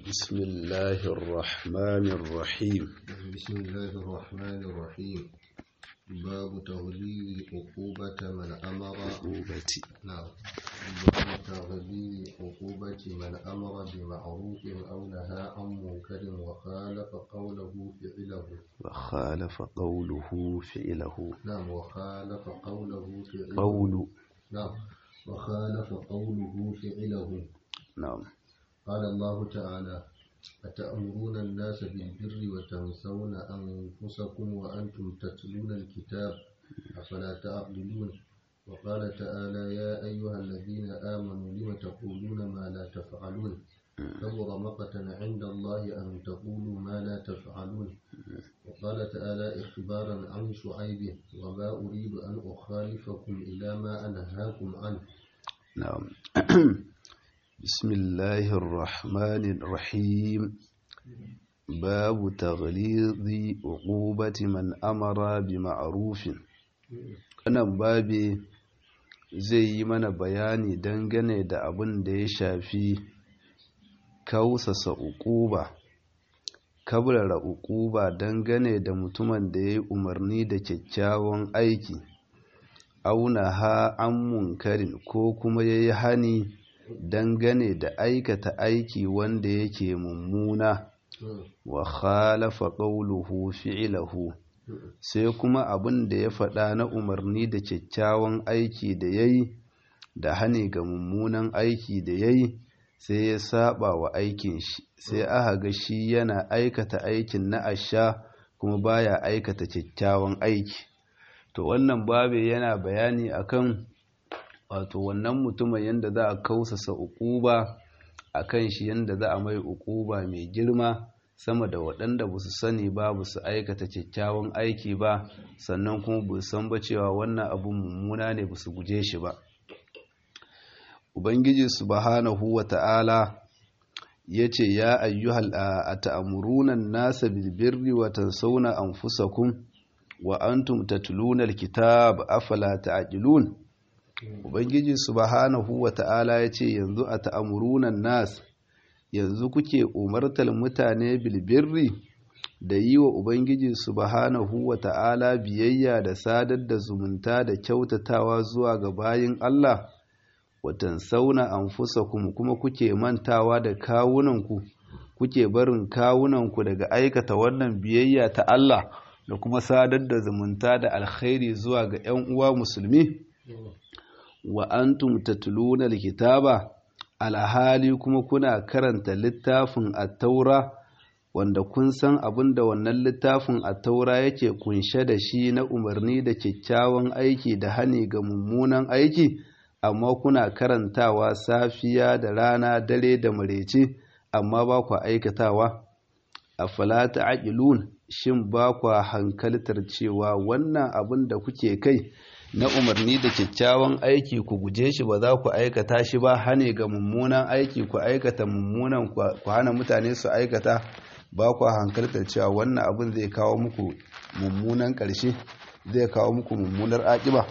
بسم الله الرحمن الرحيم بسم الله الرحمن الرحيم باب تغليظ عقوبة من أمر عقوبتي نعم باب تغليظ عقوبة من أمر بمعروف أو نهى عن منكر وخالف قوله فعله وخالف قوله فعله نعم وخالف قوله فعله قول نعم وخالف قوله فعله نعم قال الله تعالى أتأمرون الناس بالبر وتنسون أنفسكم وأنتم تتلون الكتاب أفلا تعقلون وقال تعالى يا أيها الذين آمنوا لم تقولون ما لا تفعلون كبر مقتا عند الله أن تقولوا ما لا تفعلون وقال تعالى إخبارا عن شعيب وما أريد أن أخالفكم إلى ما أنهاكم عنه نعم بسم الله الرحمن الرحيم باب تغليظ عقوبة من أمر بمعروف wannan babi zai yi mana bayani dangane da abin da ya shafi kausasa uquba kabrara uquba dangane da mutumin da ya yi umarni da kyakkyawan aiki auna ha an munkarin ko kuma ya yi hani dangane da aikata aiki wanda yake mummuna wa khalafa qawluhu fi'lahu sai kuma abin da ya faɗa na umarni da kyakkyawan aiki da yayi da hani ga mummunan aiki da yayi sai ya saba wa aikin shi sai aka ga shi yana aikata aikin na asha kuma baya aikata kyakkyawan aiki to wannan babe yana bayani akan wato wannan mutumin yadda za a kausasa ukuba a kan shi yadda za a mai ukuba mai girma sama da waɗanda ba su sani ba ba su aikata kyakkyawan aiki ba sannan kuma ba san ba cewa wannan abun mummuna ne ba su guje shi ba ubangiji subhanahu wa ta'ala ya ce ya ayyuhal a ta'amurunan nasa bilbirri wa tansawna anfusakum wa antum tatluna alkitab afala ta'qilun Ubangiji subhanahu wa ta'ala ya ce yanzu a ta'amurunan nas yanzu kuke umartar mutane bilbirri da yi wa Ubangiji subhanahu wa ta'ala biyayya da sadar da zumunta da kyautatawa zuwa ga bayin Allah, watan sauna an kuma kuke mantawa da kawunanku, kuke barin kawunanku daga aikata wannan biyayya ta Allah da kuma sadar da zumunta da alkhairi zuwa ga ‘yan uwa musulmi’. wa antum tatluna alkitaba alhali kuma kuna karanta littafin at-taura wanda kun san abinda wannan littafin at-taura yake kunshe da shi na umarni da kyakkyawan aiki da hani ga mummunan aiki amma kuna karantawa safiya da rana dare da marece amma ba ku aikatawa afala ta'qilun shin ba ku hankaltar cewa wannan abin da kuke kai na umarni da kyakkyawan aiki ku guje shi ba za ku aikata shi ba hane ga mummunan aiki ku aikata mummunan ku hana mutane su aikata ba ku hankaltar cewa wannan abin zai kawo muku mummunan ƙarshe zai kawo muku mummunar aƙiba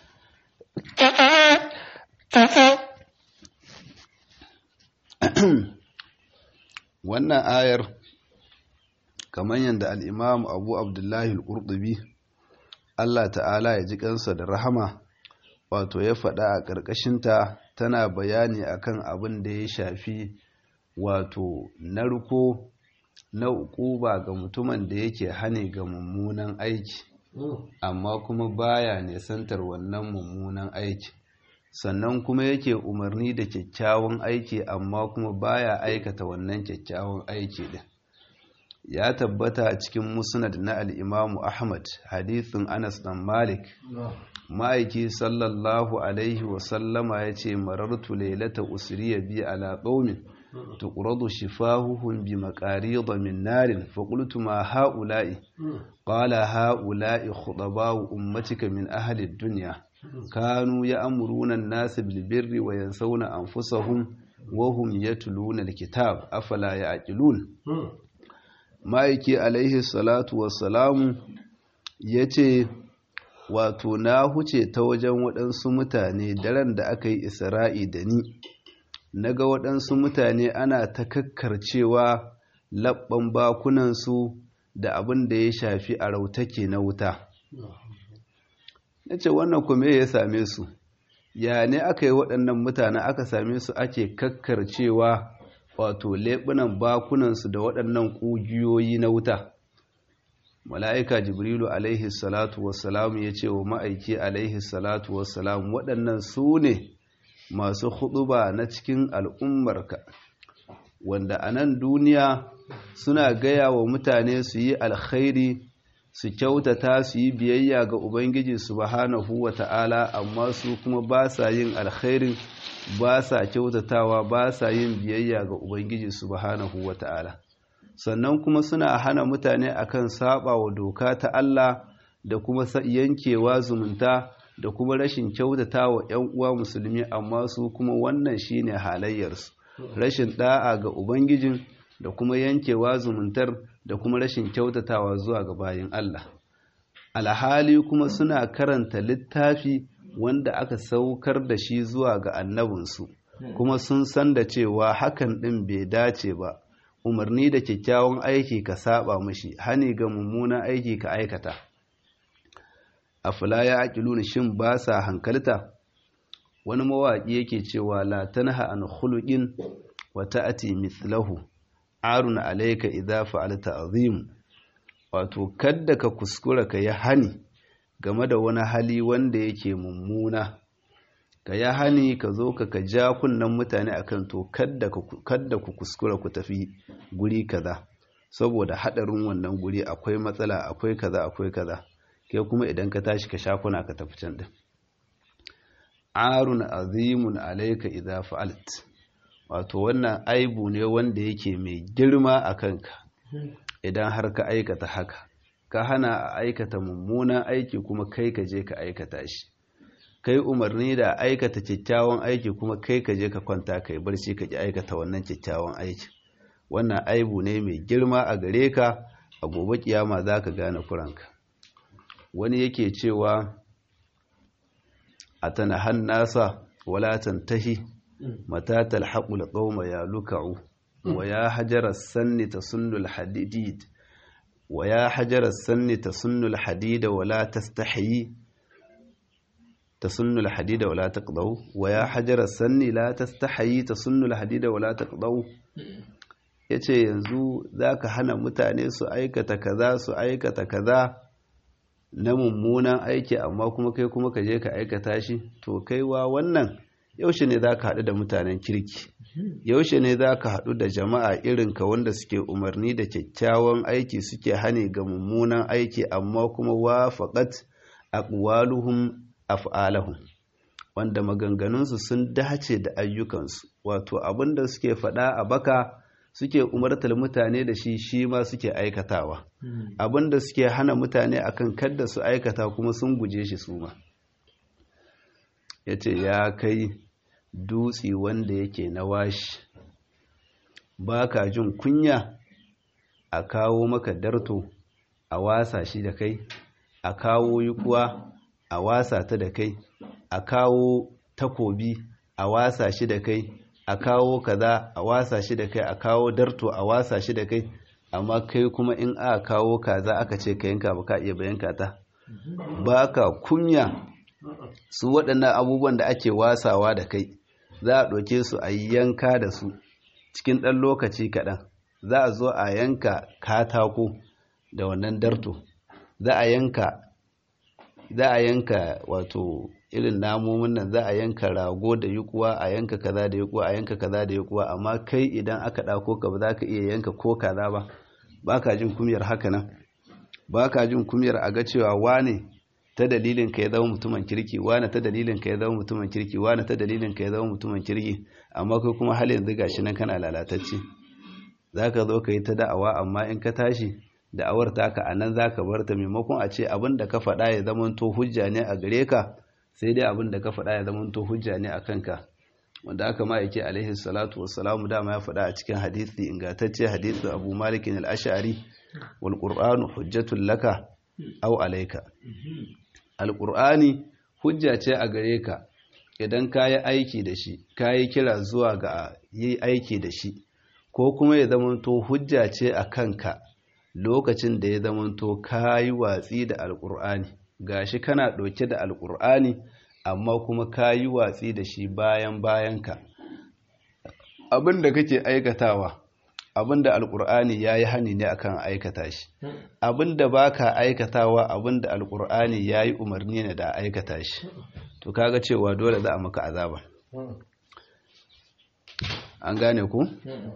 wannan ayar kamar yadda al'imam abu abdullahi al'urdubi Allah ta'ala ya ji kansa da rahama wato ya faɗa a ƙarƙashinta tana bayani akan abin da ya shafi wato narko na ukuba ga mutumin da yake hane ga mummunan aiki amma kuma baya nesantar wannan mummunan aiki sannan kuma yake umarni da kyakkyawan aiki amma kuma baya aikata wannan kyakkyawan aiki din ya tabbata a cikin musnad na al'imamu ahmad hadithin anas dan malik ma'aiki sallallahu alaihi wasallama ya ce marartu lailata usriya bi ala qaumin tuqradu shifahuhum bi maqarida min narin fa qultu ma haula'i qala haula'i khudaba'u ummatika min ahli ad-dunya kanu ya'muruna an-nasa bil birri wa yansawna anfusahum wa hum yatluna al-kitab afala ya'qilun ma'aiki alaihi salatu wassalamu ya ce wato na huce ta wajen waɗansu mutane daren da aka yi isra'i da ni na ga waɗansu mutane ana ta kakkarcewa labban bakunansu da abin da ya shafi a rautake na wuta na ce wannan kuma ya same su ya ne aka yi waɗannan mutane aka same su ake kakkarcewa wato leɓunan bakunansu da waɗannan ƙugiyoyi na wuta mala'ika jibrilu alaihi salatu wassalamu ya ce wa ma'aiki alaihi salatu wassalamu waɗannan su ne masu huɗuba na cikin al'ummarka wanda a nan duniya suna gaya wa mutane su yi alkhairi su kyautata su yi biyayya ga ubangiji subhanahu wa ta'ala amma su kuma ba sa yin alkhairin ba sa kyautatawa ba sa yin biyayya ga ubangiji subhanahu wa ta'ala sannan kuma suna hana mutane akan saba wa doka ta Allah da kuma yankewa zumunta da kuma rashin kyautata wa ‘yan uwa musulmi amma su kuma wannan shine halayyarsu rashin da'a ga ubangijin da kuma yankewa zumuntar da kuma rashin kyautatawa zuwa ga bayin Allah alhali kuma suna karanta littafi wanda aka saukar da shi zuwa ga annabinsu kuma sun san da cewa hakan ɗin bai dace ba umarni da kyakkyawan aiki ka saba mashi hani ga mummunan aiki ka aikata afala ya aqiluna shin ba sa hankalta wani mawaƙi yake cewa la tanha an khuluqin wa ta'ati mithlahu arun alayka idza fa'alta azim wato kadda ka kuskura ka yi hani game da wani hali wanda yake mummuna ka yi hani ka zo ka ka ja kunnen mutane akan to kadda ku kuskura ku tafi guri kaza saboda hadarin wannan guri akwai matsala akwai kaza akwai kaza ke kuma idan ka tashi ka sha kuna ka tafi can din arun azimun alayka idza fa'alt wato wannan aibu ne wanda yake mai girma a kanka idan har ka aikata haka ka hana a aikata mummunan aiki kuma kai ka je ka aikata shi kai umarni da aikata kyakkyawan aiki kuma kai ka je ka kwanta kai barci ka ki aikata wannan kyakkyawan aiki wannan aibu ne mai girma a gare ka a gobe kiyama za ka gane kuranka wani yake cewa a tanahan nasa wala tantahi mata talhaqul qauma ya luka'u wa ya hajar sanni tasunnu al-hadid wa ya hajar sanni tasunnu al-hadida wala tastahyi tasunnu al-hadida wala taqdaw wa ya hajar sanni la tastahyi tasunnu al-hadida wala taqdaw yace yanzu zaka hana mutane su aikata kaza su aikata kaza na mummunan aiki amma kuma kai kuma ka je ka aikata shi to kaiwa wannan yaushe ne za ka haɗu da mutanen kirki yaushe ne za ka haɗu da jama'a irinka wanda suke umarni da kyakkyawan aiki suke hane ga mummunan aiki amma kuma wafaƙat aqwaluhum af'alahum wanda maganganunsu sun dace da ayyukansu wato abin da suke faɗa a baka suke umartar mutane da shi shi ma suke aikatawa abin da suke hana mutane akan kadda su aikata kuma sun guje shi su ma ya ce ya kai dutse wanda yake na washi ba ka jin kunya a kawo maka darto a wasa shi da kai a kawo yukuwa a wasa ta da kai a kawo takobi a wasa shi da kai a kawo kaza a wasa shi da kai a kawo darto a wasa shi da kai amma kai kuma in aka kawo kaza aka ce ka yanka ba ka iya bayanka ta ba ka kunya su waɗannan abubuwan da ake wasawa da kai za a ɗauke su a yanka da su cikin ɗan lokaci kaɗan za a zo a yanka katako da wannan darto za a yanka za a yanka wato irin namomin nan za a yanka rago da yukuwa a yanka kaza da yukuwa a yanka kaza da yukuwa amma kai idan aka ɗauko ka ba za ka iya yanka ko kaza ba ba ka jin kumyar haka nan ba ka jin kumyar a ga cewa wane ta dalilin ka ya zama mutumin kirki wane ta dalilin ka ya zama mutumin kirki wane ta dalilin ka ya zama mutumin kirki amma kai kuma hal yanzu gashi nan kana lalatacce za ka zo ka yi ta da'awa amma in ka tashi da'awar taka a nan za ka bar ta maimakon a ce abin da ka faɗa ya zama to hujja ne a gare ka sai dai abin da ka faɗa ya zama to hujja ne a kanka wanda aka ma yake alaihi salatu wassalamu dama ya faɗa a cikin hadisi ingantacce hadisi abu malikin al-ash'ari wal qur'anu hujjatul laka aw alayka al-qur'ani hujja ce a gare ka idan ka yi aiki da shi ka yi kira zuwa ga yi aiki da shi ko kuma ya zamanto hujja ce a kanka lokacin da ya zamanto ka yi watsi da alƙur'ani gashi kana ɗauke da alƙur'ani amma kuma ka yi watsi da shi bayan bayanka abin da kake aikatawa abin da alƙur'ani ya yi hani ne akan aikata shi abin da ba ka aikatawa abin da alƙur'ani ya yi umarni ne da aikata shi to kaga cewa dole za a maka azaba an gane ku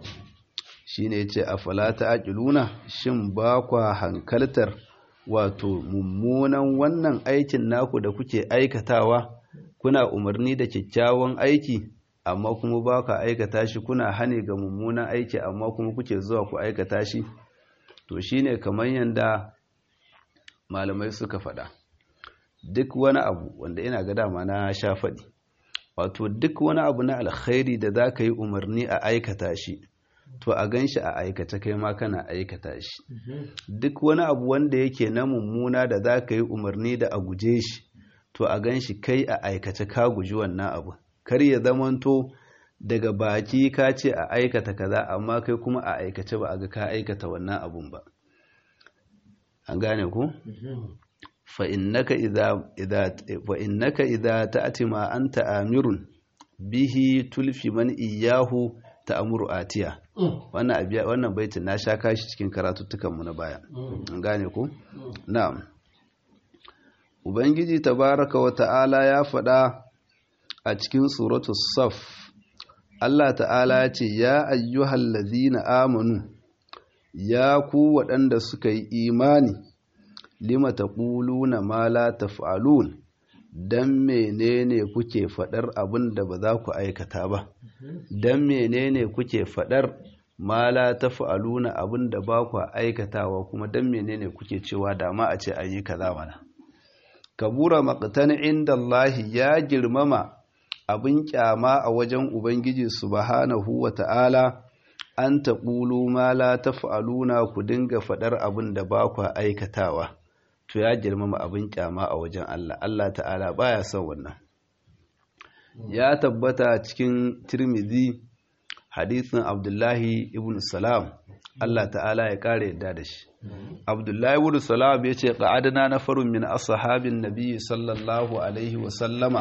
shi ne ce a falata aƙiluna shin ba kwa hankaltar wato mummunan wannan aikin naku da kuke aikatawa kuna umarni da kyakkyawan aiki amma kuma ba ka aikata shi kuna hane ga mummunan aiki amma kuma kuke zuwa ku aikata shi to shi ne kamar yadda malamai suka faɗa duk wani abu wanda ina ga dama na sha faɗi wato duk wani abu na alkhairi da za ka yi umarni a aikata shi to a gan shi a aikata kai ma kana aikata shi duk wani abu wanda yake na mummuna da za ka yi umarni da a guje shi to a gan shi kai a aikata ka guji wannan abu kar ya zamanto daga baki ka ce a aikata kaza amma kai kuma a aikace ba a ga ka aikata wannan abun ba an gane ku fa innaka idza idza wa innaka idza ta'ti ma anta amirun bihi tulfi man iyahu ta'muru atiya wannan abiya wannan baitin na sha kashi cikin karatuttukan mu na baya an gane ku na'am ubangiji tabaraka wa ta'ala ya faɗa a cikin suratu saf Allah ta'ala ya ce ya ayyuhal ladhina amanu ya ku waɗanda suka yi imani lima taquluna ma la taf'alun dan menene kuke faɗar abin da ba za ku aikata ba dan menene kuke faɗar ma la taf'aluna abin da ba ku aikatawa kuma dan menene kuke cewa dama a ce an yi kaza mana kabura maqtan inda Allah ya girmama abin kyama a wajen Ubangiji subhanahu wa ta'ala an taƙulu ma la taf'aluna ku dinga faɗar abin da ba ku aikatawa to ya girmama abin kyama a wajen Allah Allah ta'ala baya son wannan ya tabbata cikin Tirmidhi hadisin Abdullahi ibn Salam Allah ta'ala ya kare yadda da shi Abdullahi ibn Salam ya ce qa'adna nafarun min ashabin nabi sallallahu alaihi wa sallama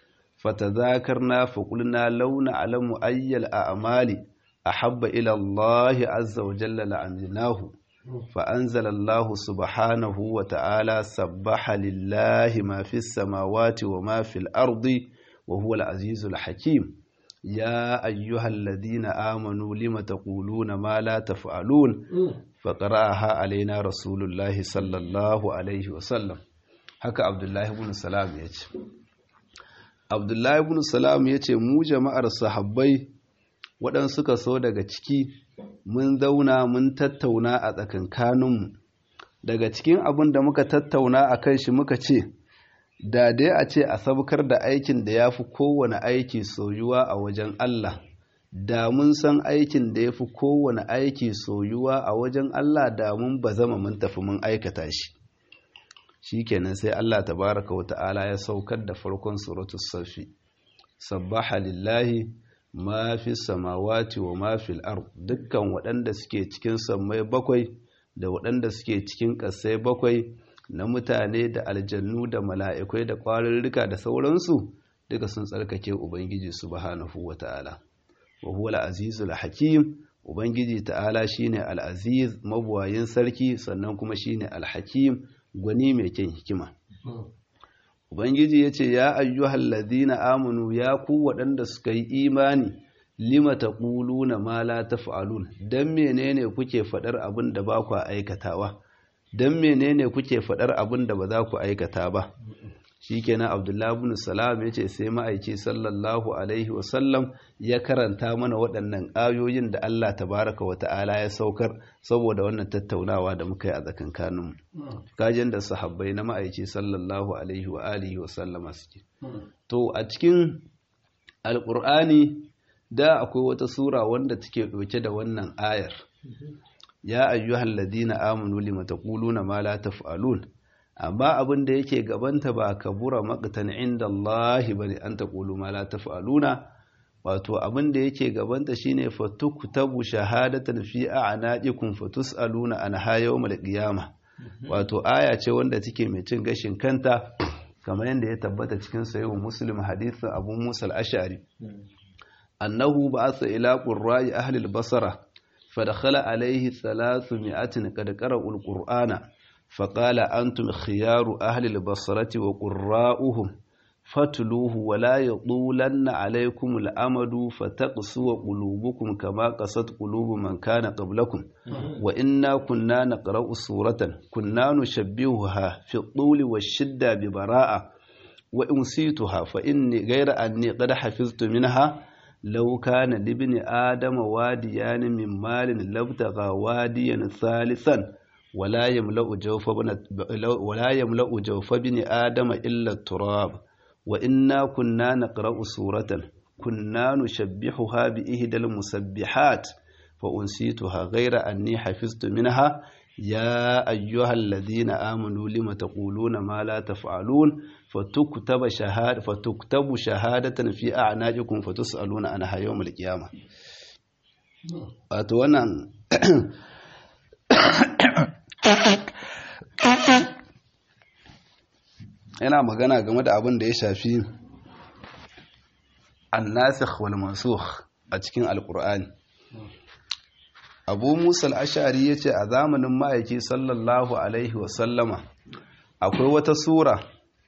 فتذاكرنا فقلنا لو نعلم أي الأعمال أحب إلى الله عز وجل لعملناه فأنزل الله سبحانه وتعالى سبح لله ما في السماوات وما في الأرض وهو العزيز الحكيم يا أيها الذين آمنوا لم تقولون ما لا تفعلون فقرأها علينا رسول الله صلى الله عليه وسلم هكا عبد الله بن سلام يجب abdullahi ibn salam ya ce mu jama'ar sahabbai waɗansu suka so daga ciki mun zauna mun tattauna a tsakankaninmu daga cikin abin da muka tattauna a kan shi muka ce da dai a ce a sabkar da aikin da ya fi kowane aiki soyuwa a wajen Allah da mun san aikin da ya fi kowane aiki soyuwa a wajen Allah da mun ba zama mun tafi mun aikata shi shikenan sai Allah tabaraka wa ta'ala ya saukar da farkon suratul safi sabbaha lillahi ma fi samawati wa ma fil ard dukkan waɗanda suke cikin sammai bakwai da waɗanda suke cikin ƙasai bakwai na mutane da aljannu da mala'ikai da ƙwarurruka da sauransu duka sun tsarkake ubangiji subhanahu wa ta'ala wa huwa al-azizul hakim ubangiji ta'ala shine al-aziz mabuwayin sarki sannan kuma shine al-hakim gwani mai kyan hikima. Ubangiji ya ce, Ya ayyuhal ladina amanu ya ku waɗanda suka yi imani, lima ta na ma la ta fa'alun, don menene kuke faɗar abin da ba ku aikatawa, don menene kuke faɗar abin da ba za ku aikata ba. Shi kenan Abdullahi bin Salam ya ce sai ma'aiki sallallahu Alaihi wasallam ya karanta mana waɗannan ayoyin da Allah tabaraka wa ta'ala ya saukar saboda wannan tattaunawa da muka yi a tsakankaninmu. Kajin da sahabbai na ma'aiki sallallahu Alaihi wa alihi wa sallama suke. To a cikin Alƙur'ani da akwai wata sura wanda take ɗauke da wannan ayar. Ya ayyuhal ladina amanu lima taquluna ma la taf'alun. amma abin da yake gabanta ba kabura maqtan inda Allah bane an taqulu ma la taf'aluna wato abin da yake gabanta shine fatuktabu shahadatan fi a'nadikum fatusaluna anha yawmal qiyamah wato aya ce wanda take mai cin gashin kanta kamar yadda ya tabbata cikin sayo muslim hadithin abu musa al-ash'ari annahu ba'atha ila qurra'i ahli al-basra fadakhala alayhi 300 qad qara'u al-qur'ana faqala antum khiyaru ahli al-basrati wa qurra'uhum fatluhu wa la yadulanna alaykum al-amadu fataqsu qulubukum kama qasat qulubu man kana qablakum wa inna kunna naqra'u suratan kunna nushabbihuha fi at-tuli wash-shidda bi bara'a wa unsituha fa inni ghayra anni qad hafiztu minha law kana libni adama wadiyan min malin labtagha wadiyan thalithan ولا يملأ جوف ولا يملأ جوف بن آدم إلا التراب وإنا كنا نقرأ سورة كنا نشبحها بإهدى المسبحات فأنسيتها غير أني حفظت منها يا أيها الذين آمنوا لم تقولون ما لا تفعلون فتكتب شهادة فتكتب شهادة في أعناقكم فتسألون عنها يوم القيامة أتوانا yana magana game da abin da ya shafi annasikh wal mansukh a cikin alkur'ani abu musa al-ashari yace a zamanin ma'aiki sallallahu alaihi wasallama akwai wata sura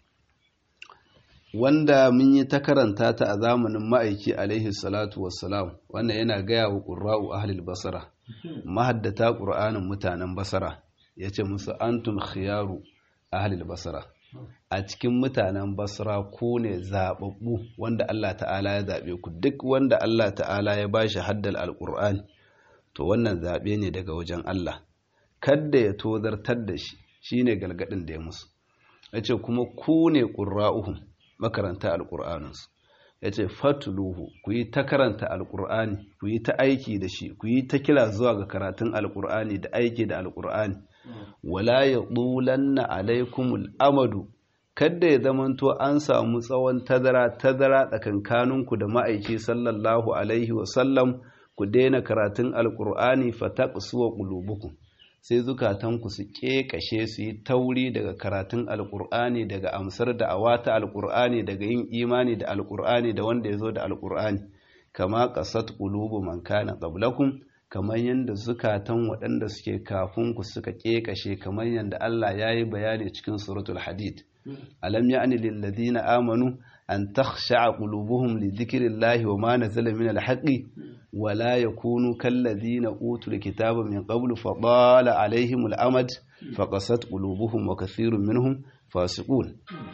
wanda mun yi ta karanta ta a zamanin ma'aiki alaihi salatu wassalam wannan yana gaya wa ƙura'u ahlul basara mahaddata ƙur'anin mutanen basara ya ce musu antum khiyaru ahlul basara a cikin mutanen basra ku ne zaɓaɓɓu wanda Allah ta'ala ya zaɓe ku duk wanda Allah ta'ala ya ba shi haddal alƙur'ani to wannan zaɓe ne daga wajen Allah kadda ya tozartar da shi shine galgadin da ya musu ya ce kuma ku ne ƙura'uhum makaranta alƙur'aninsu ya ce fatuluhu ku yi ta karanta alƙur'ani ku yi ta aiki da shi ku yi ta kira zuwa ga karatun alƙur'ani da aiki da alƙur'ani wala ya ɗulanna alaikumul amadu kadda ya zamanto an samu tsawon tazara tazara tsakankaninku da ma'aiki sallallahu alaihi wasallam ku daina karatun alƙur'ani fataqsuwa qulubukum sai zukatanku su ƙeƙashe su yi tauri daga karatun alƙur'ani daga amsar da awata alƙur'ani daga yin imani da alƙur'ani da wanda ya zo da alƙur'ani kama ƙasat ƙulubu man kana qablakum kamar yadda zukatan waɗanda suke kafin ku suka ƙeƙashe kamar yadda Allah ya yi bayani cikin suratul hadid alam ya'ni lil ladina amanu an takhsha'a qulubuhum li dhikrillahi wa ma nazala min al-haqqi wa la yakunu kal ladina utul kitaba min qablu fa dala alaihim al-amad fa qasat qulubuhum wa kathirun minhum fasiqun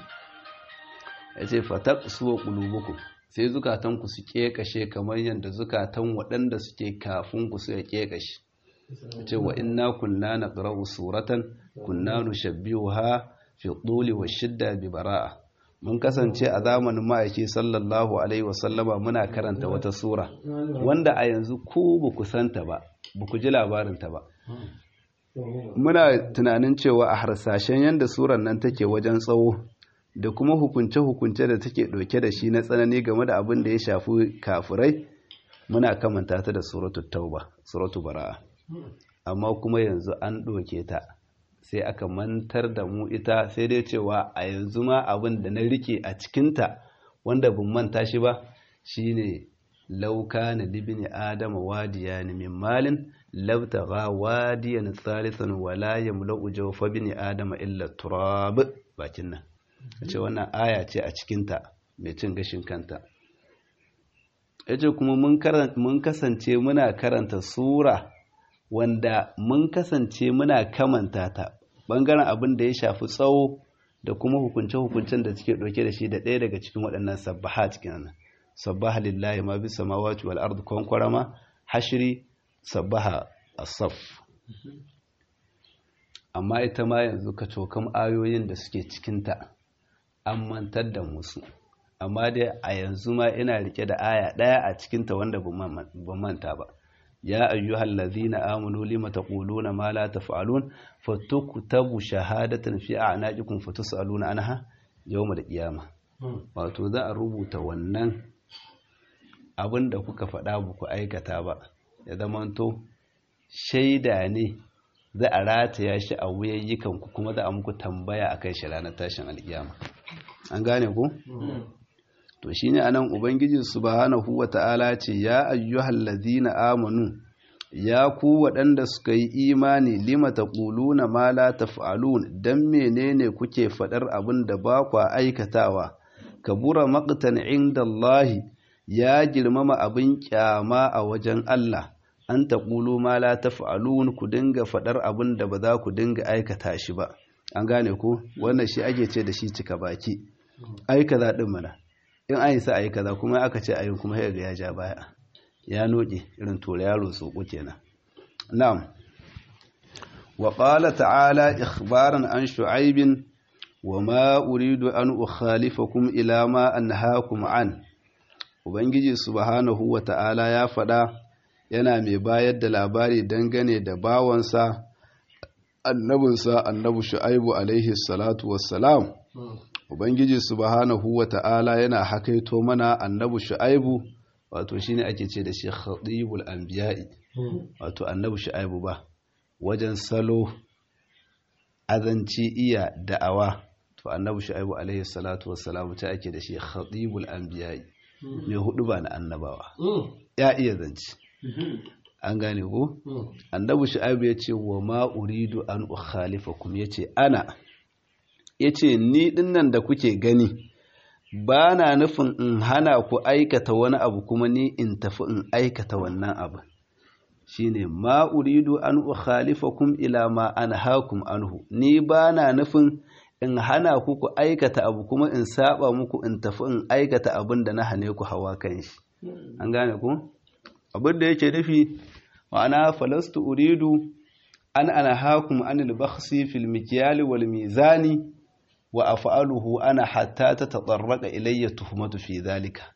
yace fataqsu qulubukum sai zukatan ku su kekashe kamar yadda zukatan waɗanda suke kafin ku suka kekashe ce wa inna kunna naqra'u suratan kunna nushabbihuha fi tuli wa shidda bi bara'a mun kasance a zamanin ma'aiki sallallahu alaihi wasallama muna karanta wata sura wanda a yanzu ku ba ku santa ba ba ku ji labarinta ba muna tunanin cewa a harsashen yadda surar nan take wajen tsawo da kuma hukunce-hukunce da take ɗauke da shi na tsanani game da abin da ya shafi kafirai muna kamanta ta da suratu tauba suratu bara'a amma kuma yanzu an ɗauke ta sai aka mantar da mu ita sai dai cewa a yanzu ma abin da na rike a cikinta wanda bin manta shi ba shine lauka na libini adama wadiya ne min malin labtaga wadiyan thalithan wala yamla'u jawfa bini adama illa turab bakin nan ce wannan aya ce a cikinta mai cin gashin kanta yace kuma mun kasance muna karanta sura wanda mun kasance muna kamanta ta bangaren abin da ya shafi tsawo da kuma hukunce-hukuncen da suke ɗauke da shi da ɗaya daga cikin waɗannan sabbaha cikin nan sabbaha lillahi ma bi samawati wal ardu kwankwarama hashiri sabbaha asaf amma ita ma yanzu ka cokam ayoyin da suke cikinta an mantar da musu amma dai a yanzu ma ina rike da aya ɗaya a cikinta wanda ba manta ba ya ayyuhal ladzina amanu lima taquluna ma la taf'alun fatuktabu shahadatan fi a'naqikum fatusaluna anha yawmal qiyamah wato za a rubuta wannan abin da kuka faɗa ba ku aikata ba ya zamanto shaida ne za a rataya shi a wuyayyikanku kuma za a muku tambaya a kai shi ranar tashin alkiyama an gane ku? to shi ne anan ubangiji subhanahu wa ta'ala ce ya ayyuhal ladina amanu ya ku waɗanda suka yi imani lima taquluna ma la taf'alun dan menene kuke faɗar abin da ba ku aikatawa kabura maqtan inda Allah ya girmama abin kyama a wajen Allah an taqulu ma la taf'alun ku dinga faɗar abin da ba za ku dinga aikata shi ba an gane ku wannan shi ake ce da shi cika baki ai kaza din mana in an yi sa ayi kaza kuma aka ce ayin kuma ya ga ya ja baya ya noke irin tura yaro soko kenan na'am wa qala ta'ala ikhbaran an shu'aib wa ma uridu an ukhalifakum ila ma anhaakum an ubangiji subhanahu wa ta'ala ya fada yana mai bayar da labari dangane da bawansa annabinsa annabi shu'aibu alaihi salatu wassalam ubangiji subhanahu wa ta'ala yana hakaito mana annabi shu'aibu wato shine ake ce da shi khatibul anbiya'i wato annabi shu'aibu ba wajen salo azanci iya da'awa to annabi shu'aibu alaihi salatu wassalam ta ake da shi khatibul anbiya'i mai hudu ba na annabawa ya iya zanci an gane ko annabi shu'aibu ya ce wa ma uridu an ukhalifakum yace ana yace ni dinnan da kuke gani ba na nufin in hana ku aikata wani abu kuma ni in tafi in aikata wannan abu shine ma uridu an ukhalifakum ila ma anhaakum anhu ni ba na nufin in hana ku ku aikata abu kuma in saba muku in tafi in aikata abin da na hane ku hawa kan shi an gane ku abin da yake nufi ma'ana falastu uridu an anhaakum anil bakhsi fil mikyali wal mizani wa af'aluhu ana hatta tatatarraqa ilayya tuhmatu fi dhalika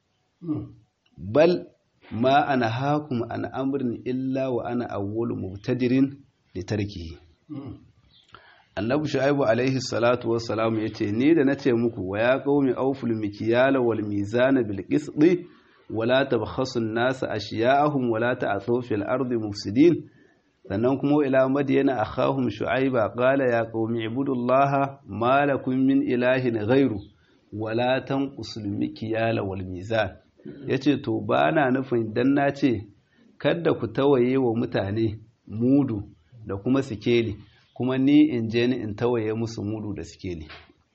bal ma anhaakum an amrin illa wa ana awwalu mubtadirin li tarkihi annabi shu'aibu alaihi salatu wassalam yace ni da nace muku wa ya qaumi awful mikyala wal mizana bil qisti wala tabkhasu an-nasa ashiya'ahum wala ta'thaw fil ardi mufsidin sannan kuma ila madiyana akhahum shu'aiba qala ya qaumi ibudullaha ma lakum min ilahin ghairu wala tanqusul mikyala wal mizan yace to bana nufin dan nace kada ku tawaye wa mutane mudu da kuma sikeli kuma ni in je ni in tawaye musu mudu da sikeli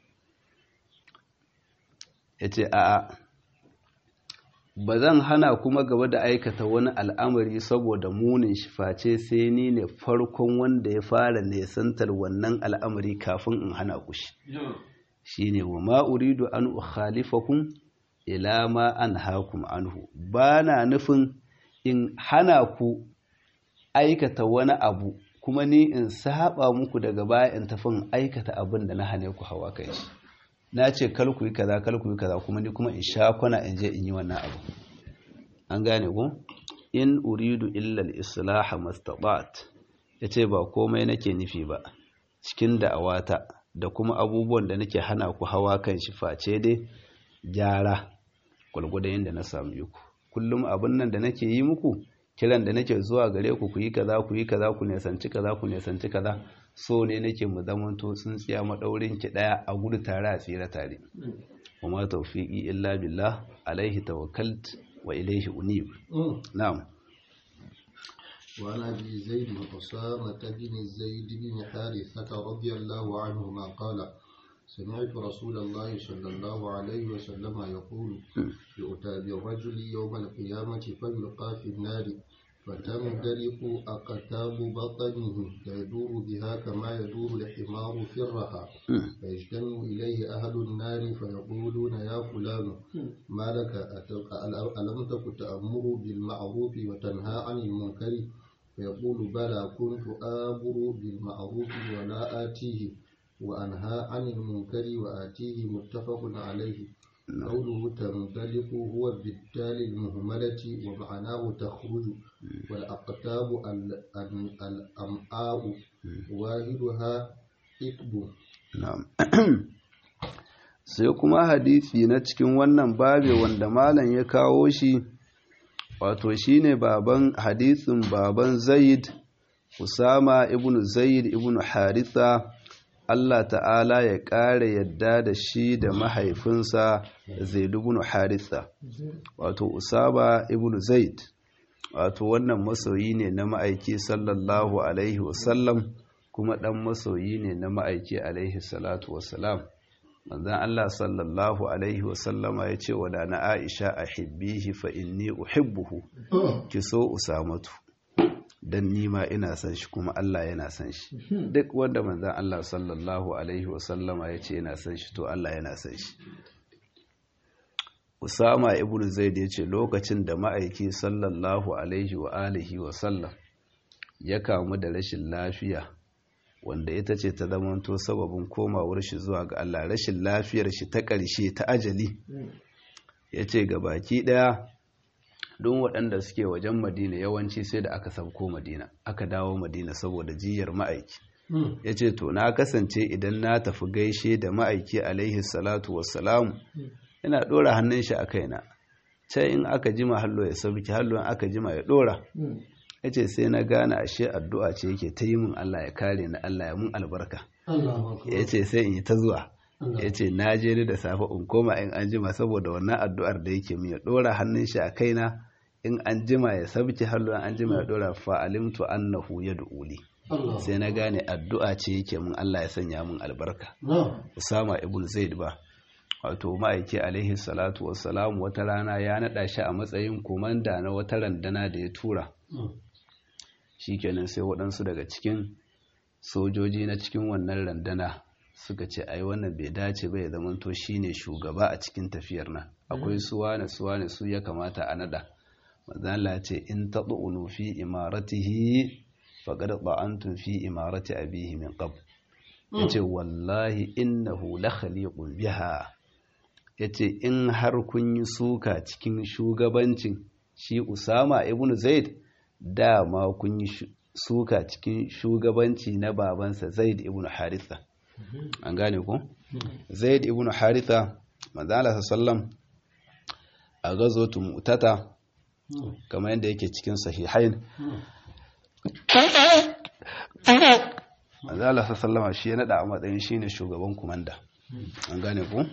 yace a'a ba zan hana kuma gaba da aikata wani al'amari saboda munin shi face sai ni ne farkon wanda ya fara nesantar wannan al'amari kafin in hana ku shi shi ne wa ma'uridu an ukhalifakum ila ma an hakum anhu ba na nufin in hana ku aikata wani abu kuma ni in saba muku daga baya in tafi in aikata abin da na hane ku hawa kai shi na ce kar ku yi kaza kar ku yi kaza kuma ni kuma in sha kwana in je in yi wannan abu an gane ku in uridu illa al-islah mastata'at yace ba komai nake nufi ba cikin da'awata da kuma abubuwan da nake hana ku hawa kan shi face dai gyara gulgudan yadda na samu ku kullum abin nan da nake yi muku kiran da nake zuwa gare ku ku yi kaza ku yi kaza ku nesanci kaza ku nesanci kaza so ne nake mu zamanto tsintsiya madaurin ki daya a gudu tare a tsira tare wa ma tawfiqi illa billah alaihi tawakkalt wa ilaihi unib na'am وعن ابي زيد اسامه بن زيد بن حارثه رضي الله عنهما قال سمعت رسول الله صلى الله عليه وسلم يقول يؤتى بالرجل يوم القيامه فيلقى في النار فتندلق أقتاب بطنه يدور بها كما يدور الحمار في الرحى فيجتمع إليه أهل النار فيقولون يا فلان ما لك ألم تك تأمر بالمعروف وتنهى عن المنكر فيقول بلى كنت آمر بالمعروف ولا آتيه وأنهى عن المنكر وآتيه متفق عليه قوله تنطلق هو بالتالي المهملة ومعناه تخرج والأقتاب الأمعاء واحدها إكب na'am sai kuma hadisi na cikin wannan babe wanda malam ya kawo shi wato shine baban hadisin baban Zaid Usama ibn Zaid ibn Haritha Allah ta'ala ya ƙara yadda da shi da mahaifinsa Zaid ibn Haritha wato Usama ibn Zaid wato wannan masoyi ne na ma'aiki sallallahu alaihi wasallam kuma ɗan masoyi ne na ma'aiki alaihi salatu wasalam manzan Allah sallallahu alaihi wasallama ya ce wa da na Aisha a hibbihi fa inni uhibbuhu ki so Usamatu dan nima ina san shi kuma Allah yana san shi duk wanda manzan Allah sallallahu alaihi wasallama ya ce yana san shi to Allah yana san shi Usama ibn Zaid ya ce lokacin da ma'aiki sallallahu alaihi wa alihi wa sallam ya kamu da rashin lafiya wanda ita ce ta zamanto sababin komawar shi zuwa ga Allah rashin lafiyar shi ta ƙarshe ta ajali ya ce ga baki ɗaya don waɗanda suke wajen madina yawanci sai da aka sauko madina aka dawo madina saboda jiyar ma'aiki ya ce to na kasance idan na tafi gaishe da ma'aiki alaihi salatu wassalamu yana ɗora hannun shi a kaina sai in aka jima hallo ya sauki hallo in aka jima ya ɗora ya ce sai na gane ashe addu'a ce yake ta yi min Allah ya kare ni Allah ya mun albarka ya ce sai in yi ta zuwa ya ce na je ni da safe in koma in an jima saboda wannan addu'ar da yake min ya ɗora hannun shi a kaina in an jima ya sabki hallo an jima ya ɗora fa'alimtu annahu ya du'uli sai na gane addu'a ce yake min Allah ya sanya min albarka Usama ibn Zaid ba wato ma'aiki alaihi salatu wassalam wata rana ya naɗa shi a matsayin komanda na wata randana da ya tura shikenan sai waɗansu daga cikin sojoji na cikin wannan randana suka ce ai wannan bai dace ba ya zamanto shine shugaba a cikin tafiyar nan akwai suwane suwane su ya kamata a nada manzala ce in tad'unu fi imaratihi faqad ta'antum fi imarati abihi min qabl yace wallahi innahu la khaliqun biha yace in har kun yi suka cikin shugabancin shi Usama ibn Zaid dama kun yi suka cikin shugabanci na babansa Zaid ibn Haritha an gane ku Zaid ibn Haritha manzo Allah sallam a gazotu mutata kamar yadda yake cikin sahihain manzo Allah sallama shi ya nada a matsayin shine shugaban kumanda an gane ku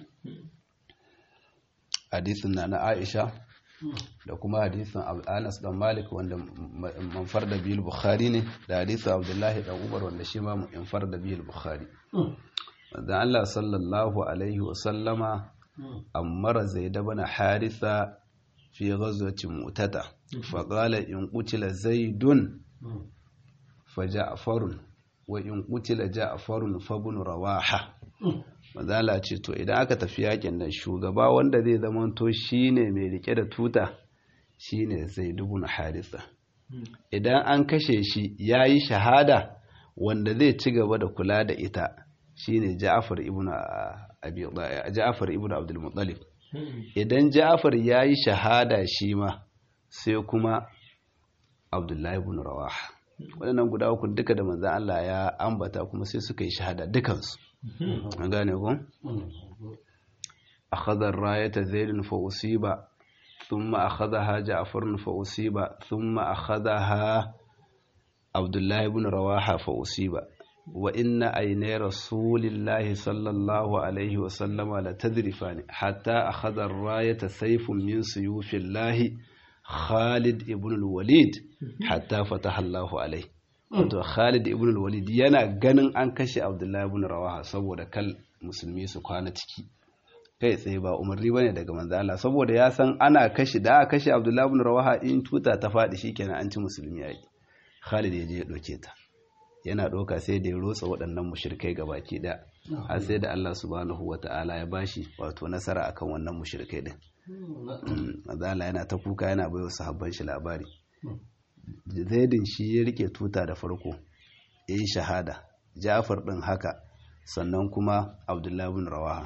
hadisin na na Aisha da kuma hadisin Anas dan Malik wanda manfar da bil Bukhari ne da hadisin Abdullahi dan Umar wanda shi ma manfar da bil Bukhari wanda Allah sallallahu alaihi wa sallama amara Zaid ibn Haritha fi ghazwati Mu'tata fa qala in qutila Zaidun fa Ja'farun wa in qutila Ja'farun fa ibn Rawaha mazala ce to idan aka tafi yakin nan shugaba wanda zai zamanto shine mai rike da tuta shine zai dubuna harisa idan an kashe shi ya yi shahada wanda zai ci gaba da kula da ita shine ja'afar ibn abi ja'afar ibn abdul muttalib idan ja'afar ya yi shahada shi ma sai kuma abdullahi ibn rawaha waɗannan guda uku duka da manzan Allah ya ambata kuma sai suka yi shahada dukansu an gane ku akhadha ar-rayata zaid fa usiba thumma akhadhaha ja'far fa usiba thumma akhadhaha abdullah ibn rawaha fa usiba wa inna aynay rasulillahi sallallahu alayhi wa sallama la tadrifani hatta akhadha ar-rayata sayfun min suyufillahi Khalid ibn al-Walid hatta fataha Allahu alayhi wato Khalid ibn al-Walid yana ganin an kashe Abdullahi ibn Rawaha saboda kal musulmi su kwana ciki kai tsaye ba umarni bane daga manzo Allah saboda ya san ana kashe da aka kashe Abdullahi ibn Rawaha in tuta ta fadi shikenan an ci musulmi yaki Khalid ya je ya doke ta yana doka sai da ya rotsa waɗannan mushrikai gabaki da har sai da Allah subhanahu wata'ala ya bashi wato nasara akan wannan mushrikai din manzo Allah yana ta kuka yana baiwa sahabban shi labari zaidin shi ya rike tuta da farko ya yi shahada jafar ɗin haka sannan kuma abdullahi bin rawaha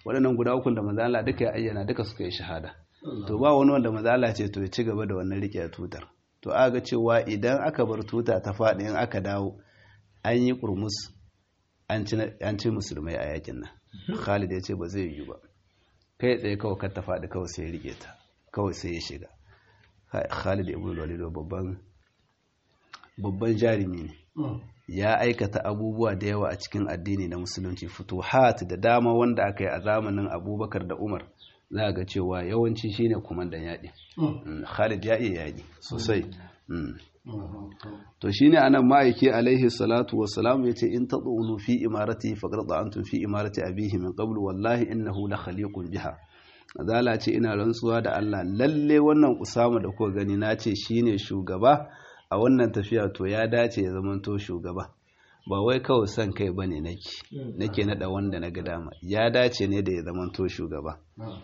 waɗannan guda ukun da manzo Allah duka ya ayyana duka suka yi shahada to ba wani wanda manzo Allah ce to ya ci gaba da wannan rike tutar to aga cewa idan aka bar tuta ta faɗi in aka dawo an yi kurmus an ci musulmai a yakin nan Khalid ya ce ba zai yi ba kai tsaye kawai kar ta faɗi kawai sai ya rike ta kawai sai ya shiga Khalid ibn Walid babban babban jarumi ne ya aikata abubuwa da yawa a cikin addini na musulunci futuhat da dama wanda aka yi a zamanin Abubakar da Umar za ga cewa yawanci shine kumandan yaƙi Khalid ya iya yaƙi sosai to shine anan ma'aiki alaihi salatu wassalam yace in tadunu fi imarati faqad antum fi imarati abihi min qabl wallahi innahu la khaliqun biha azala ce ina rantsuwa da Allah lalle wannan Usama da kuka gani nace shine shugaba a wannan tafiya to ya dace ya zamanto shugaba ba wai kawai son kai bane nake nake nada wanda na ga dama ya dace ne da ya zamanto shugaba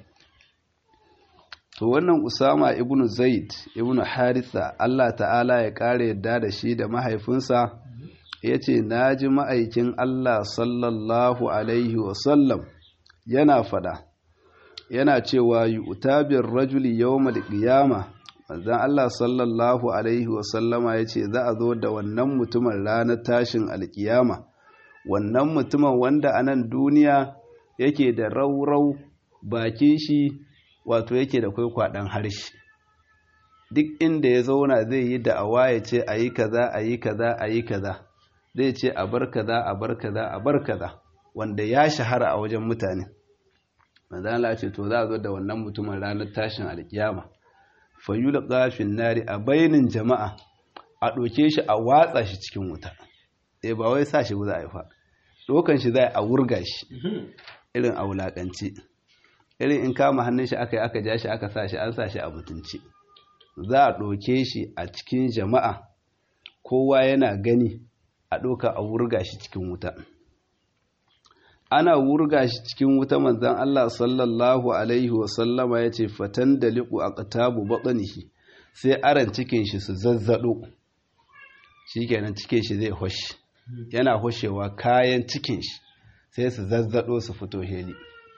to wannan Usama ibnu Zaid ibnu Haritha Allah ta'ala ya kare yadda da shi da mahaifinsa yace naji ma'aikin Allah sallallahu alaihi wasallam yana fada yana cewa yu'tabir rajuli yawmal qiyama manzon Allah sallallahu alaihi wasallama yace za a zo da wannan mutumin ranar tashin alkiyama wannan mutumin wanda a nan duniya yake da raurau bakin shi wato yake da kwaikwaɗon harshe duk inda ya zauna zai yi da'awa ya ce a yi kaza a yi kaza a yi kaza zai ce a bar kaza a bar kaza a bar kaza wanda ya shahara a wajen mutane manzala ce to za a zo da wannan mutumin ranar tashin alkiyama fayula ƙafin nari a bainin jama'a a ɗauke shi a watsa shi cikin wuta eh ba wai sa shi za a yi fa ɗaukan shi za a wurga shi irin a wulaƙanci irin in kama hannun shi aka yi aka ja shi aka sa shi an sa shi a mutunci za a ɗauke shi a cikin jama'a kowa yana gani a ɗauka a wurga shi cikin wuta ana wurga shi cikin wuta manzan Allah sallallahu alaihi wasallama ya ce fatan da liƙu a ƙatabu baɗanihi sai aran cikin shi su zazzaɗo shi kenan cikin shi zai hoshe yana hoshewa kayan cikin shi sai su zazzaɗo su fito heli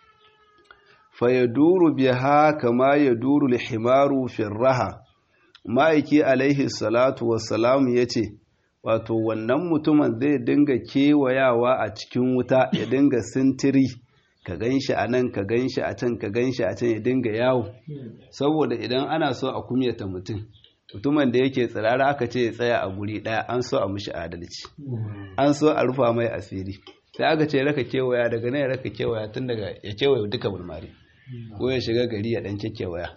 fayaduru biha kama yaduru lihimaru firraha ma'aiki alaihi salatu wassalam ya ce wato wannan mutumin zai dinga kewayawa a cikin wuta ya dinga sintiri ka gan shi a nan ka gan shi a can ka gan shi a can ya dinga yawo saboda idan ana so a kumyata mutum mutumin da yake tsirara aka ce ya tsaya a guri ɗaya an so a mishi adalci an so a rufa mai asiri sai aka ce raka kewaya daga nan ya raka kewaya tun daga ya kewaye duka bulmari ko ya shiga gari ya dan kewaya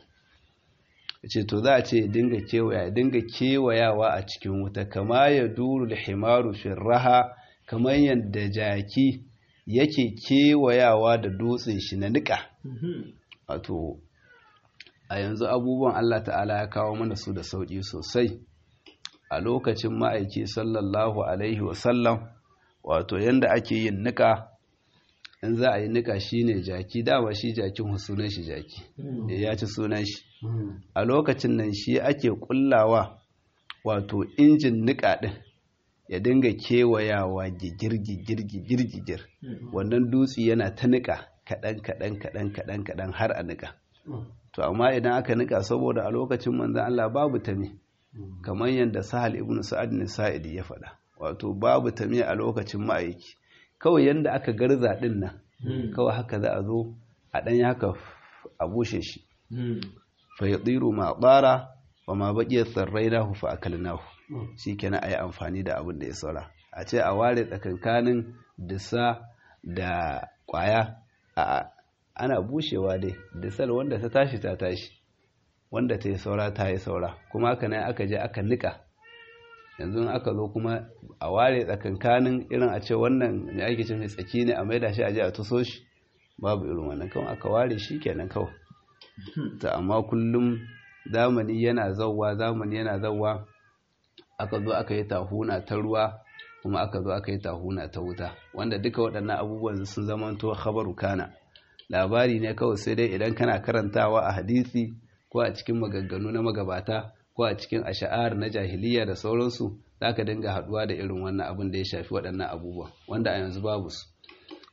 ce to za a ce ya dinga kewaya dinga kewayawa a cikin wuta kama ya duru da himaru raha kamar yadda jaki yake kewayawa da dutsen shi na niƙa wato a yanzu abubuwan Allah ta'ala ya kawo mana su da sauƙi sosai a lokacin ma'aiki sallallahu alaihi wasallam wato yadda ake yin niƙa in za a yi nika shi ne jaki dama shi jakin sunan shi jaki ya ci sunan shi a lokacin nan shi ake kullawa wato injin nika ɗin ya dinga kewayawa gigir gigir gigir gigir wannan dutse yana ta nika kaɗan kaɗan kaɗan kaɗan kaɗan har a nika to amma idan aka nika saboda a lokacin manzan Allah babu tame kamar yadda sahal ibn sa'ad ne sa'idi ya faɗa wato babu tame a lokacin ma'aiki kawai yadda aka garza din nan kawai haka za a zo a ɗan haka a bushe shi fa ya tsiru ma ɓara wa ma baƙi tsarrai nahu fa akal nahu shi kenan a yi amfani da abin da ya saura a ce a ware tsakankanin disa da ƙwaya a ana bushewa dai disal wanda ta tashi ta tashi wanda ta yi saura ta yi saura kuma haka nan aka je aka nika yanzu aka zo kuma a ware tsakankanin irin a ce wannan ne ake ce mai tsaki ne a maida shi a je a tuso shi babu irin wannan kawai aka ware shi kenan kawai ta amma kullum zamani yana zauwa zamani yana zauwa aka zo aka yi tahuna ta ruwa kuma aka zo aka yi tahuna ta wuta wanda duka waɗannan abubuwan sun zamanto khabaru kana labari ne kawai sai dai idan kana karantawa a hadisi ko a cikin maganganu na magabata ko a cikin asha'ar na jahiliya da sauransu za ka dinga haɗuwa da irin wannan abin da ya shafi waɗannan abubuwa wanda a yanzu babu su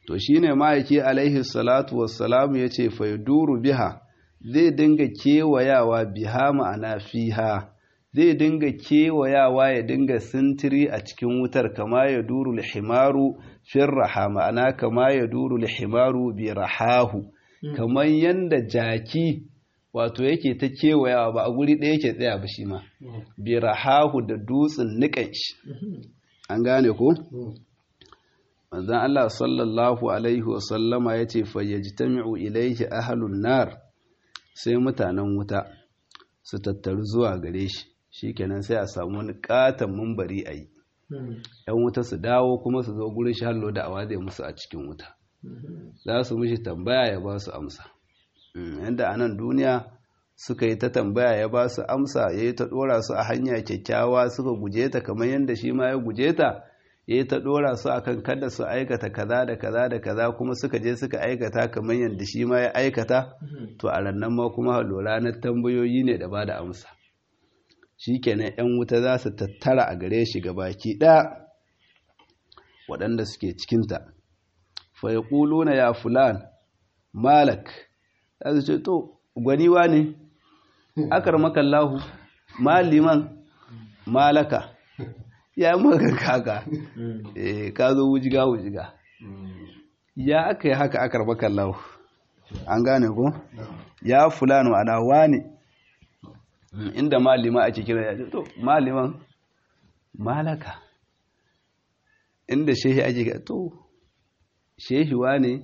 to shine ma'aiki alaihi salatu wassalamu yace fa yaduru biha zai dinga kewayawa biha ma'ana fiha zai dinga kewayawa ya dinga sintiri a cikin wutar kama ya duru lihimaru fin raha ma'ana kama ya duru lihimaru bi rahahu kamar yanda jaki wato yake ta kewayawa ba a guri ɗaya yake tsaya ba shi ma bi rahahu da dutsen niƙan shi an gane ko manzon Allah sallallahu alaihi wasallama ya ce fayyajtami'u ilaihi ahlun nar sai mutanen wuta su tattaru zuwa gare shi shikenan sai a samu wani katon mumbari a yi yan wuta su dawo kuma su zo gurin shi hallo da awa zai musu a cikin wuta za su mishi tambaya ya ba su amsa yadda a nan duniya suka yi ta tambaya ya ba su amsa ya yi ta ɗora su a hanya kyakkyawa suka guje ta kamar yadda shi ma ya guje ta ya yi ta ɗora su akan kada su aikata kaza da kaza da kaza kuma suka je suka aikata kamar yadda shi ma ya aikata to a rannan ma kuma lura na tambayoyi ne da ba da amsa shi kenan 'yan wuta za su tattara a gare shi baki ɗaya waɗanda suke cikinta fa ya na ya fulan malak za su ce to gwaniwa ne akar makallahu maliman malaka ya maka kaka eh ka zo wujiga wujiga ya aka yi haka akar makallahu an gane ko ya fulano ana wani inda malima ake kira ya to maliman malaka inda shehi ake kira to shehi wane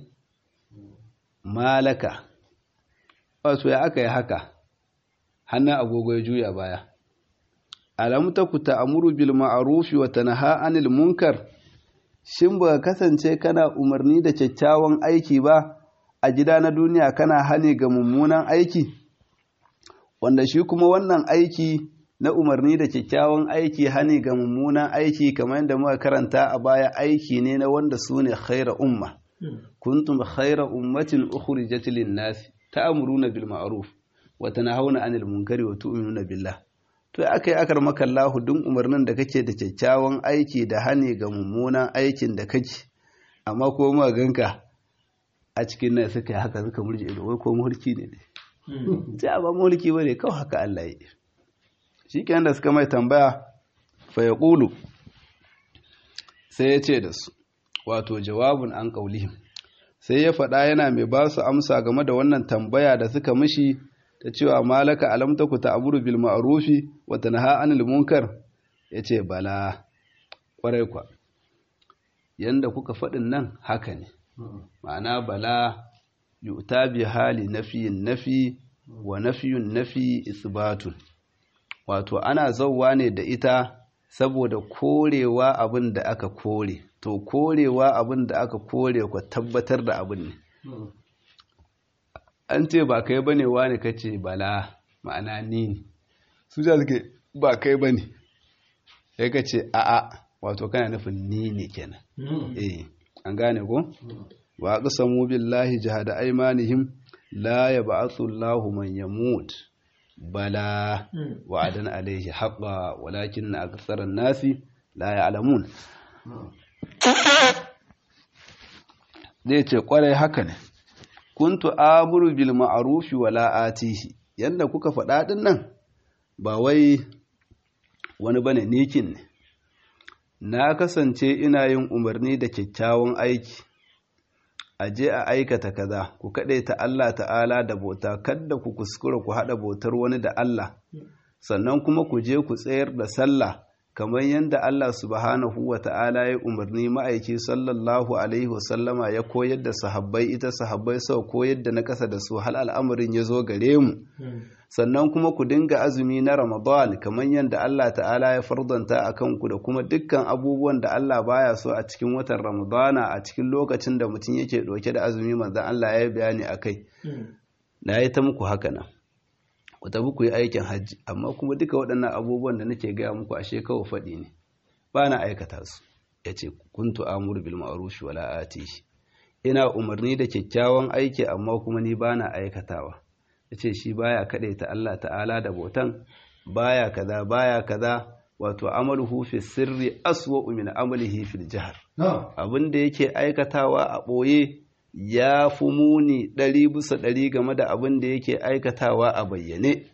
malaka wato ya aka yi haka hannun agogo ya juya baya alamu ta ku ta'amuru bil ma'arufi wa tanha anil munkar shin ba kasance kana umarni da kyakkyawan aiki ba a gida na duniya kana hani ga mummunan aiki wanda shi kuma wannan aiki na umarni da kyakkyawan aiki hani ga mummunan aiki kamar yadda muka karanta a baya aiki ne na wanda su ne khaira umma kuntum khaira ummatin ukhrijat lin nas ta'muruna bil ma'ruf wa tanhauna 'anil munkari wa tu'minuna billah to akai akar maka Allah dun umarnin da kake da kyakkyawan aiki da hani ga mummunan aikin da kake amma ko mu ganka a cikin nan suka yi haka suka murje ido wai ko mulki ne ne sai ba mulki bane kawai haka Allah ya yi shikenan da suka mai tambaya fa yaqulu sai ya ce da su wato jawabun an qaulihim sai ya faɗa yana mai ba su amsa game da wannan tambaya da suka mishi ta cewa malaka alam taku ta'muru bil ma'rufi wa tanha 'anil munkar yace bala kwarai kwa yanda kuka faɗin nan haka ne ma'ana bala yu'ta bi hali nafiyin nafi wa nafiyun nafi isbatun wato ana zauwa ne da ita saboda korewa abin da aka kore to korewa abin da aka kore ku tabbatar da abin ne an ce ba kai bane wani kace bala ma'ana ni ne su da suke ba kai bane sai ka ce a'a wato kana nufin ni ne kenan eh an gane ko wa aqsamu billahi jahada aymanihim la yab'athu Allahu man yamut bala wa'adan alayhi haqqan walakin akthara an-nasi la ya'lamun zai ce kwarai haka ne kuntu amuru bil ma'rufi wala atihi yanda kuka faɗa din nan ba wai wani bane nikin ne na kasance ina yin umarni da kyakkyawan aiki a je a aikata kaza ku kaɗe ta Allah ta'ala da bauta kadda ku kuskura ku haɗa bautar wani da Allah sannan kuma ku je ku tsayar da sallah kamar yadda Allah subhanahu wa ta'ala ya umarni ma'aiki sallallahu alaihi wasallama ya koyar da sahabbai ita sahabbai sau koyar da na ƙasa da su hal al'amarin ya zo gare mu sannan kuma ku dinga azumi na ramadan kamar yadda Allah ta'ala ya fardanta a kanku da kuma dukkan abubuwan da Allah baya so a cikin watan ramadana a cikin lokacin da mutum yake ɗauke da azumi manzan Allah ya yi bayani a kai na yi ta muku haka nan ku tafi ku yi aikin hajji amma kuma duka waɗannan abubuwan da nake gaya muku ashe kawai faɗi ne ba na aikata su ya ce kuntu amuru bil ma'ruf wala atihi ina umarni da kyakkyawan aiki amma kuma ni ba na aikatawa ya ce shi baya kaɗai ta Allah ta'ala da bautan baya kaza baya kaza wato amaluhu fi sirri aswa'u min amalihi fil jahr abin da yake aikatawa a ɓoye ya fi muni ɗari bisa ɗari game da abin da yake aikatawa a bayyane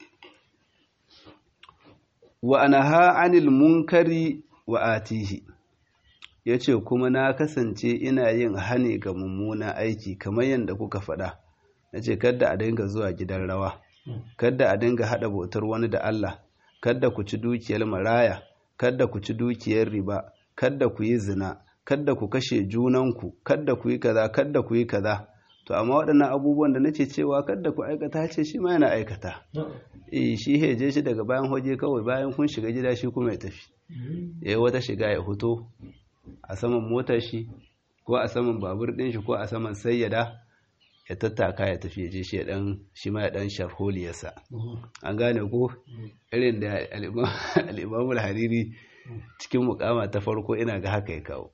wa anaha anil munkari wa atihi ya ce kuma na kasance ina yin hane ga mummuna aiki kamar yadda kuka faɗa na ce kadda a dinga zuwa gidan rawa kadda a dinga haɗa bautar wani da Allah kadda ku ci dukiyar maraya kadda ku ci dukiyar riba kadda ku yi zina kadda ku kashe junanku kadda ku yi kaza kadda ku yi kaza to amma waɗannan abubuwan da nace cewa kadda ku aikata ce shi ma yana aikata eh shi heje shi daga bayan hoje kawai bayan kun shiga gida shi kuma ya tafi yayi wata shiga ya fito a saman motar shi ko a saman babur ɗin shi ko a saman sayyada ya tattaka ya tafi je shi dan shi ma ya dan sharholiyarsa an gane ko irin da al-Imam hariri cikin mukama ta farko ina ga haka ya kawo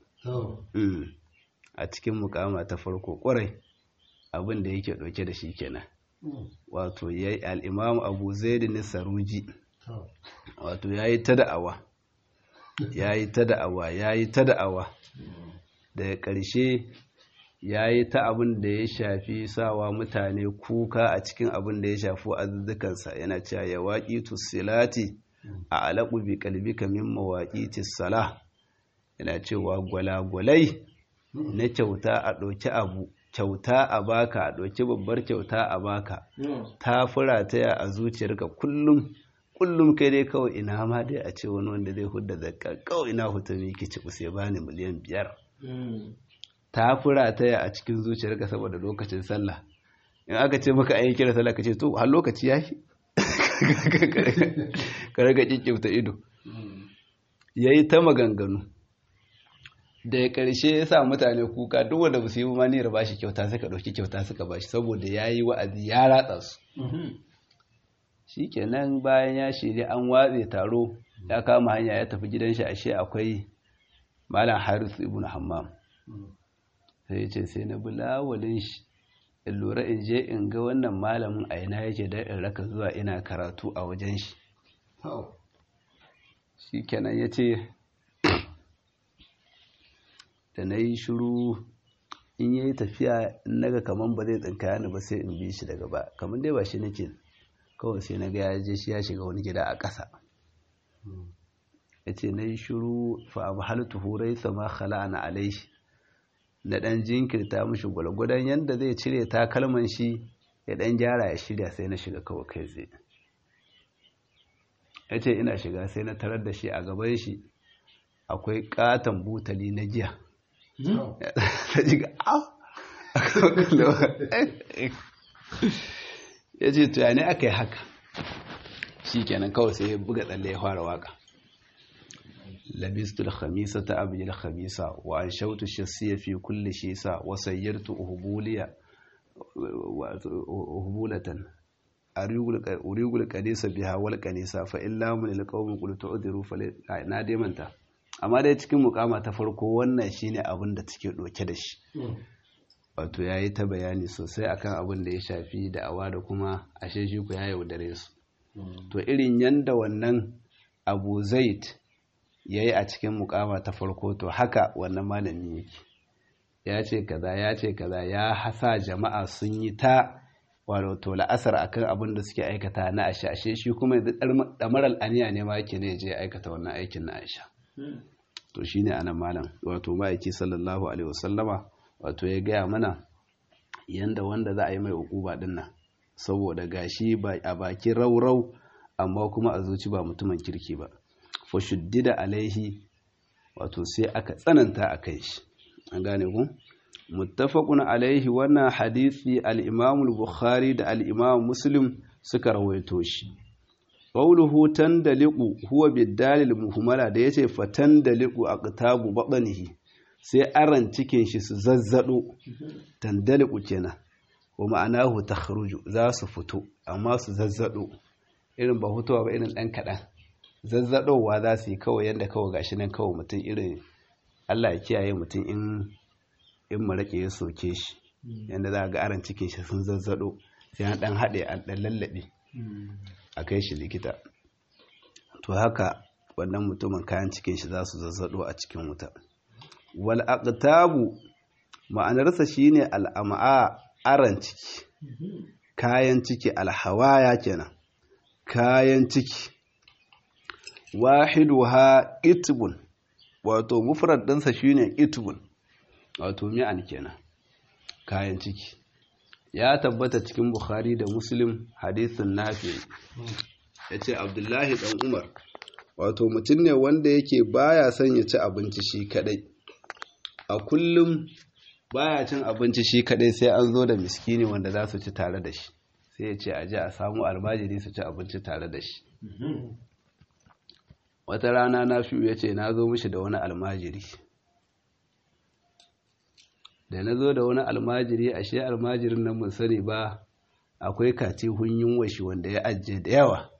a cikin mukama ta farko kwarai abin da yake dauke da shi kenan wato yayi al-Imam Abu Zaid saruji wato yayi ta da'awa yayi ta da'awa yayi ta da'awa daga ƙarshe ya yi ta abin da ya shafi sawa mutane kuka a cikin abin da ya shafi azuzzukansa yana cewa ya waƙi tusilati a alaƙu bi kalbi kamin mawaƙi tisala yana cewa gwalagwalai na kyauta a ɗauki abu kyauta a baka a ɗauki babbar kyauta a baka ta fura ta a zuciyarka kullum kullum kai dai kawai ina ma dai a ce wani wanda zai hudda zakka kawai ina hutumi ki ci sai bani miliyan biyar ta fura taya a cikin zuciyarka saboda lokacin sallah in aka ce maka ayi kira sallah ka ce to har lokaci ya yi ka raga kikkifta ido ya yi ta maganganu da ya ƙarshe ya sa mutane kuka duk wanda ba su yi maniyar ba shi kyauta suka ɗauki kyauta suka ba shi saboda ya yi wa'azi ya ratsa su shi kenan bayan ya shirya an watse taro ya kama hanya ya tafi gidan shi ashe akwai malam haris ibn hammam sai ce sai na bulawalin shi in lura in je in ga wannan malamin a ina yake da in raka zuwa ina karatu a wajen shi shi kenan ya ce da na yi shuru in yi tafiya in naga kaman ba zai tsinkaya ni ba sai in bi shi daga ba kamar dai ba shi nake kawai sai na ga ya je shi ya shiga wani gida a ƙasa ya ce na yi shuru fa abu halittu hurai sama khala'ana alaihi na ɗan jinkirta mashi gwalgwadon yadda zai cire takalman shi ya ɗan gyara ya shirya sai na shiga kawai kai tsaye ya ce ina shiga sai na tarar da shi a gaban shi akwai katon butali na giya ya ce tuyani aka yi haka shi kenan kawai sai ya buga tsalle ya fara waka لبست الخميسة أبي الخميسة وأنشوت الشسية في كل شيسة وسيرت أهبولية أهبولة أريق الكنيسة بها والكنيسة فإلا من القوم قلت أدروا فلا دي منتا amma dai cikin mukama ta farko wannan shine abin da take doke da shi wato yayi ta bayani sosai akan abin da ya shafi da'awa da kuma ashe shi ku ya yaudare su to irin yanda wannan Abu Zaid ya yi a cikin mukama ta farko to haka wannan malami yake ya ce kaza ya ce kaza ya hasa jama'a sun yi ta wato la'asar akan abin da suke aikata na aisha ashe shi kuma yanzu damaral aniya ne ma yake ne je aikata wannan aikin na aisha to shine anan malam wato ma'aiki sallallahu alaihi wasallama wato ya gaya mana yanda wanda za a yi mai ukuba din nan saboda gashi a baki raurau amma kuma a zuci ba mutumin kirki ba fashuddida alaihi wato sai aka tsananta a kai shi an gane ku muttafaqun alaihi wannan hadisi al-Imam al-Bukhari da al-Imam Muslim suka rawaito shi qawluhu tandaliqu huwa bid-dalil muhmala da yace fatandaliqu aqtabu batnihi sai aran cikin shi su zazzado tandaliqu kenan wa ma'anahu takhruju za su fito amma su zazzado irin ba hutuwa ba irin dan kadan zazzaɗowa za su yi kawai yadda kawai gashi nan kawai mutum irin Allah ya kiyaye mutum in in maraƙe ya soke shi yadda za a ga aran cikin shi sun zazzaɗo sai an ɗan haɗe an ɗan lallaɓe a kai shi likita to haka wannan mutumin kayan cikin shi za su zazzado a cikin wuta wal aqtabu ma'anarsa shine al'am'a aran ciki kayan ciki alhawaya kenan kayan ciki wahiduha itbun wato mufrad ɗinsa shine itbun wato mi'an kenan kayan ciki ya tabbata cikin bukhari da muslim hadisin nafi ya ce abdullahi ɗan umar wato mutum ne wanda yake baya son ya ci abinci shi kadai a kullum baya cin abinci shi kadai sai an zo da miskini wanda za su ci tare da shi sai ya ce aje a samu almajiri su ci abinci tare da shi wata rana na fi ya ce na zo mishi da wani almajiri da na zo da wani almajiri ashe almajirin nan mun sani ba akwai kati hunyin washi wanda ya ajiye da yawa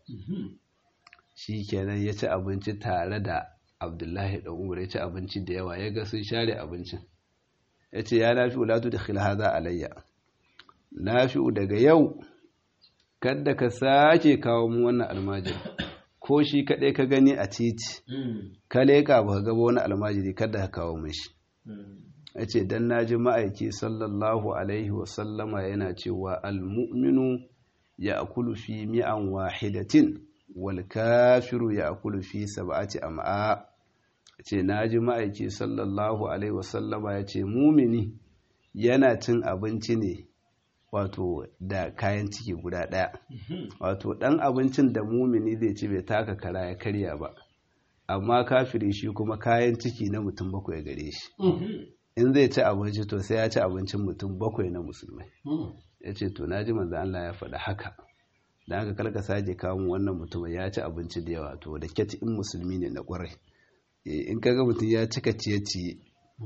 shi kenan ya ci abinci tare da abdullahi da umar ya ci abinci da yawa ya ga sun share abincin ya ce ya nafi ulatu da khilhaza alayya nafi daga yau kadda ka sake kawo mu wannan almajiri ko shi kaɗai ka gani a titi ka leƙa ba ka gaba wani almajiri kada ka kawo mashi ya ce don na ji ma'aiki sallallahu alaihi wasallama yana cewa almu'minu ya akulu fi mi'an wahidatin wal kafiru ya akulu fi sab'ati am'a ce na ji ma'aiki sallallahu alaihi wasallama ya ce mumini yana cin abinci ne wato da kayan ciki guda ɗaya wato ɗan abincin da mumini zai ci bai taka kara ya karya ba amma kafiri shi kuma kayan ciki na mutum bakwai gare shi in zai ci abinci to sai ya ci abincin mutum bakwai na musulmai ya ce to na ji manzo Allah ya faɗa haka da haka kalka sake kawo wannan mutumin ya ci abinci da yawa to da kyati in musulmi ne na ƙwarai in kaga mutum ya cika ciye-ciye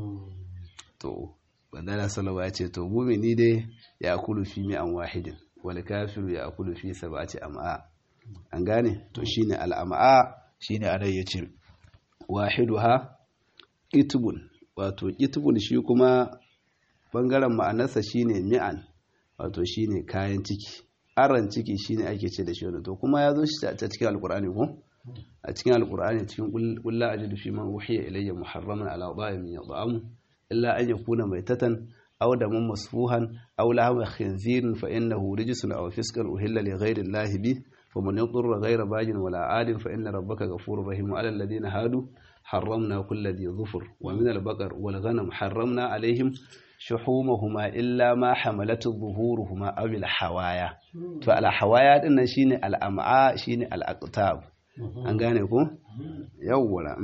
to bandana salawa ya ce to mumini dai ya kulu fi mi'an wahidin wal kafiru ya kulu fi sab'ati am'a an gane to shine al'am'a shine anan yace wahiduha itbun wato itbun shi kuma bangaren ma'anarsa shine mi'an wato shine kayan ciki aran ciki shine ake ce da shi to kuma ya zo shi ta cikin alqur'ani ko a cikin alqur'ani cikin kullu ajidu fi man uhiya ilayya muharraman ala dha'imin yad'amu إلا أن يكون ميتة أو دما مسفوحا أو لحم خنزير فإنه رجس أو فسق أهل لغير الله به فمن يضر غير باج ولا عاد فإن ربك غفور رحيم على الذين هادوا حرمنا كل ذي ظفر ومن البقر والغنم حرمنا عليهم شحومهما إلا ما حملت ظهورهما أو الحوايا فالحوايا إن شين الأمعاء شين الأقطاب an gane ko yawwala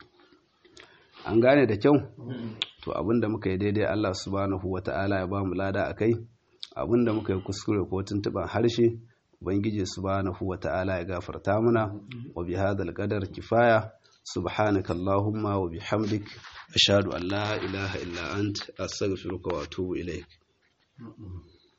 an gane da kyau to abinda muka yi daidai Allah subhanahu wata'ala ya ba mu lada akai abinda muka yi kuskure ko tuntuban harshe ubangiji subhanahu wata'ala ya gafarta mana wa bi hadal qadar kifaya subhanaka allahumma wa bihamdik ashhadu an la ilaha illa ant astaghfiruka wa atubu ilaik